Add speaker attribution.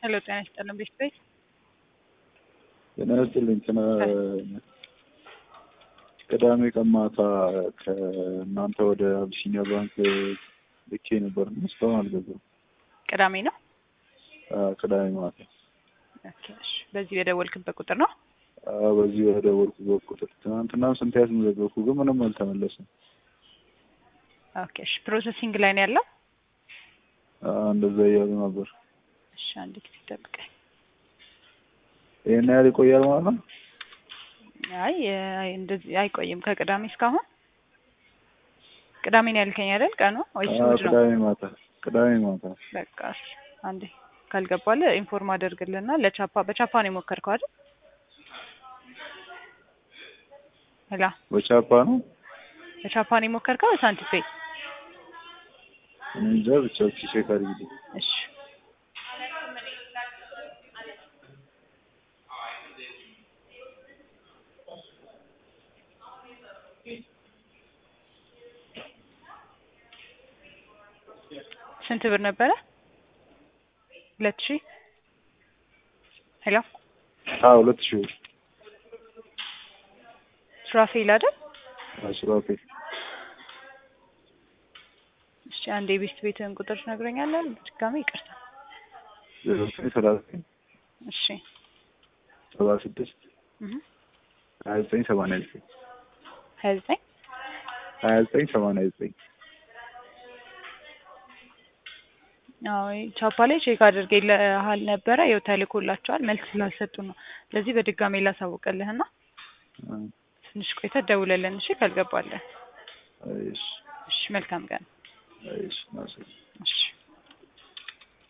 Speaker 1: ሄሎ ጤና ይስጥልን ቤት ቤት
Speaker 2: ጤና ይስጥልኝ። ቅዳሜ ቀን ማታ ከእናንተ ወደ አቢሲኒያ ባንክ ልኬ ነበር እና እስካሁን አልገባም።
Speaker 1: ቅዳሜ ነው።
Speaker 2: አዎ፣ ቅዳሜ ማታ
Speaker 1: ኦኬ፣ እሺ። በዚህ የደወልክበት ቁጥር ነው?
Speaker 2: አዎ፣ በዚህ ወደ ወርኩበት ቁጥር ትናንትና ስንት ያስመዘገብኩ ግን ምንም አልተመለሰም።
Speaker 1: ኦኬ፣ እሺ። ፕሮሰሲንግ ላይ ነው ያለው?
Speaker 2: አዎ፣ እንደዛ እያሉ ነበር።
Speaker 1: እሺ፣ አንድ ጊዜ ጠብቀኝ።
Speaker 2: ይሄን ያህል ይቆያል ማለት ነው?
Speaker 1: አይ አይ፣ እንደዚህ አይቆይም። ከቅዳሜ እስካሁን ቅዳሜ ነው ያልከኝ አይደል? ቀኑ ወይስ
Speaker 2: አዎ፣
Speaker 1: እሑድ ነው?
Speaker 2: ቅዳሜ ማታ ቅዳሜ ማታ
Speaker 1: በቃ እሺ፣ አንዴ ካልገባልህ ኢንፎርም አደርግልና ለቻፓ በቻፓ ነው የሞከርከው አይደል? ሄላ
Speaker 2: በቻፓ ነው
Speaker 1: በቻፓ ነው የሞከርከው ሳንቲፔ?
Speaker 2: እኔ እንጃ ብቻ ቼክ አድርጊልኝ።
Speaker 1: እሺ ስንት ብር ነበረ? ሁለት ሺህ ሄሎ
Speaker 2: አዎ፣ ሁለት ሺህ ብር
Speaker 1: ሱራፌል አይደል?
Speaker 2: አዎ፣ ሱራፌል
Speaker 1: እሺ አንዴ የቤስት ቤትህን ቁጥር ትነግረኛለህ? ድጋሜ ይቅርታ።
Speaker 2: ዜሮ ዘጠኝ ሰላሳ ዘጠኝ
Speaker 1: እሺ
Speaker 2: ሰባ ስድስት
Speaker 1: እህ
Speaker 2: ሀያ ዘጠኝ ሰማንያ ዘጠኝ
Speaker 1: ሀያ ዘጠኝ
Speaker 2: ሀያ ዘጠኝ ሰማንያ ዘጠኝ
Speaker 1: አዎ ቻፓ ላይ ቼክ አድርጌልሃል ነበረ። ያው ተልኮላቸዋል መልስ ስላልሰጡ ነው። ስለዚህ በድጋሜ ላሳውቅልህና ትንሽ ቆይተህ ደውለልን እሺ፣ ካልገባለን።
Speaker 2: እሺ
Speaker 1: እሺ መልካም ቀን።
Speaker 2: እሺ፣ ናስ
Speaker 1: እሺ